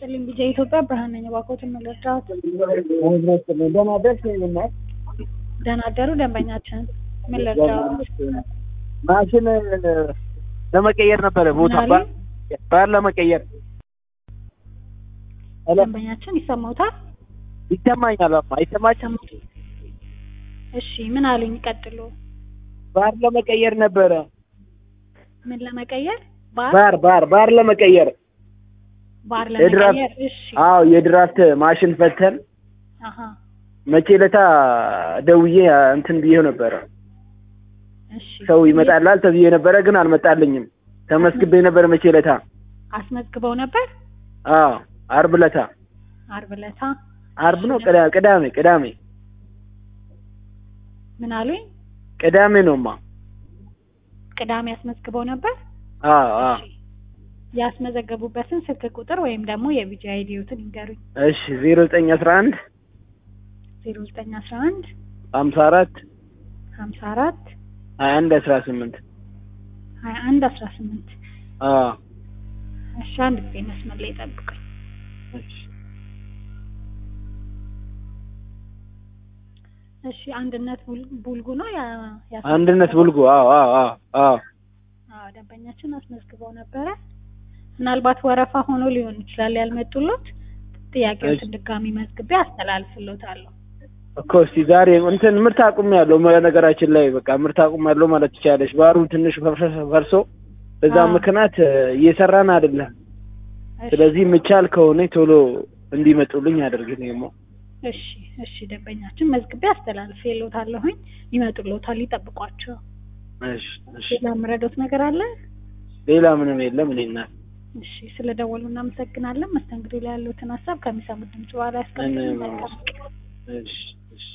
ይስጥልኝ ቢጃ ኢትዮጵያ ብርሃን ነኝ። እባክዎትን መለስዳት ደህና ደርስ ይልናል። ደህና አደሩ ደንበኛችን። ምን ልርዳዎት? ማሽን ለመቀየር ነበረ ቦታ ምን አሉ? ባር ለመቀየር ሄሎ፣ ደንበኛችን ይሰማዎታል? ይሰማኛል። አማ አይሰማችም? እሺ ምን አሉኝ? ቀጥሎ ባር ለመቀየር ነበረ። ምን ለመቀየር? ባር ባር ባር ባር ለመቀየር ባር የድራፍት ለመቀየር። እሺ አዎ፣ የድራፍት ማሽን ፈተን አሀ መቼ ለታ ደውዬ እንትን ብዬው ነበረ። እሺ ሰው ይመጣላል ተብዬ ነበረ፣ ግን አልመጣልኝም። ተመስግቤ ነበረ መቼ ለታ። አስመዝግበው ነበር አዎ፣ አርብ ለታ አርብ ዕለታ። አርብ ነው ቅዳ- ቅዳሜ ቅዳሜ ምን አሉኝ? ቅዳሜ ነውማ። ቅዳሜ አስመዝግበው ነበር። አዎ አዎ። እሺ ያስመዘገቡበትን ስልክ ቁጥር ወይም ደግሞ የቢጂ አይዲዮትን ይንገሩኝ። እሺ ዜሮ ዘጠኝ አስራ አንድ ዜሮ ዘጠኝ አስራ አንድ ሀምሳ አራት ሀምሳ አራት ሀያ አንድ አስራ ስምንት ሀያ አንድ አስራ ስምንት አዎ እሺ አንድ ጊዜ መስመር ላይ ጠብቀኝ። እሺ እሺ አንድነት ቡል- ቡልጉ ነው ያ ያስ- አንድነት ቡልጉ አዎ አዎ አዎ አዎ አዎ ደንበኛችን አስመዝግበው ነበረ። ምናልባት ወረፋ ሆኖ ሊሆን ይችላል ያልመጡሎት። ጥያቄዎችን ድጋሚ መዝግቤ አስተላልፍሎታለሁ። እኮ እስቲ ዛሬ እንትን ምርት አቁም ያለው ነገራችን ላይ በቃ ምርት አቁም ያለው ማለት ትችላለች። ባሩ ትንሽ ፈርሶ- ፈርሶ በዛ አዎ። ምክንያት እየሰራን አይደለም። እሺ፣ ስለዚህ ምቻል ከሆነ ቶሎ እንዲመጡልኝ አድርግ ነው። እሺ እሺ ደንበኛችን መዝግቤ አስተላልፍሎታለሁኝ። ይመጡሎታል፣ ይጠብቋቸው። እሺ እሺ። ሌላ የምረዳዎት ነገር አለ? ሌላ ምንም የለም። እኔና እሺ ስለደወሉ እናመሰግናለን። መስተንግዶ ላይ ያሉትን ሀሳብ ከሚሰሙት ድምጽ በኋላ ያስቀምጡ። እኔም መልካም ቀን። እሺ